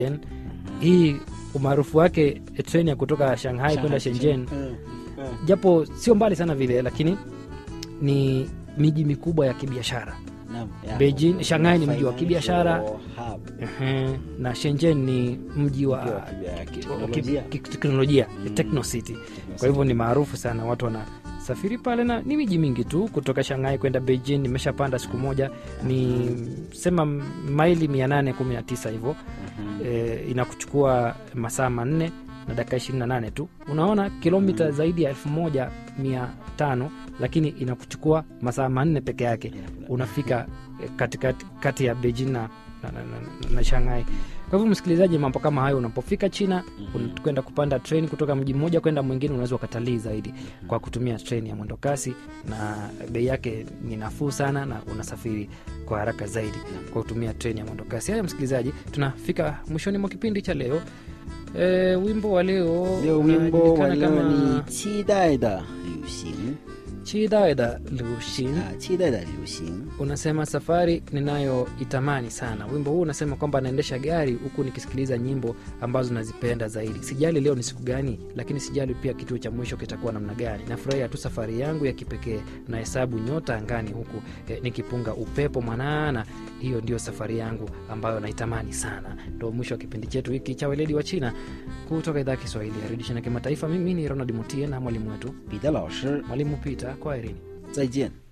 hii umaarufu wake eh, treni ya kutoka shanghai kwenda shenzhen Mm, mm. japo sio mbali sana vile lakini ni miji mikubwa ya kibiashara Naam, ya. Beijing- Shanghai ni mji wa kibiashara. Financial hub. Ehe, na shenzhen ni mji wa Mji wa kibia- ki- teknolojia. ki- teknolojia Mm. techno city kwa hivyo ni maarufu sana watu wanasafiri pale na ni miji mingi tu kutoka shanghai kwenda beijing nimeshapanda siku moja ni sema maili 819 hivyo Mhm. e, inakuchukua masaa manne na dakika 28 tu unaona kilomita Mm. zaidi ya 1500 lakini inakuchukua masaa manne peke yake unafika eh, katikati kati ya beijing na, na, na, na, na shanghai kwa hivyo msikilizaji mambo kama hayo unapofika china Mhm. un- kwenda kupanda treni kutoka mji mmoja kwenda mwingine unaweza ukatalii zaidi kwa kutumia treni ya mwendo kasi na bei yake ni nafuu sana na unasafiri kwa haraka zaidi kwa kutumia treni ya mwendo kasi haya msikilizaji tunafika mwishoni mwa kipindi cha leo e, wimbo wa leo Leo wimbo wa unajulikana leo kama ni 期待的旅行 chidaeda lushin 啊，期待的旅行。 unasema safari ninayoitamani sana wimbo huu unasema kwamba anaendesha gari huku nikisikiliza nyimbo ambazo nazipenda zaidi sijali leo ni siku gani lakini sijali pia kituo cha mwisho kitakuwa namna gani nafurahia tu safari yangu ya kipekee na hesabu nyota angani huku eh, nikipunga upepo mwanana hiyo ndio safari yangu ambayo naitamani sana ndo mwisho wa kipindi chetu hiki cha weledi wa china kutoka idhaa ya kiswahili ya redio china kimataifa mimi ni ronald mutie na mwalimu wetu 彼得老师， mwalimu pita kwa erini 再见。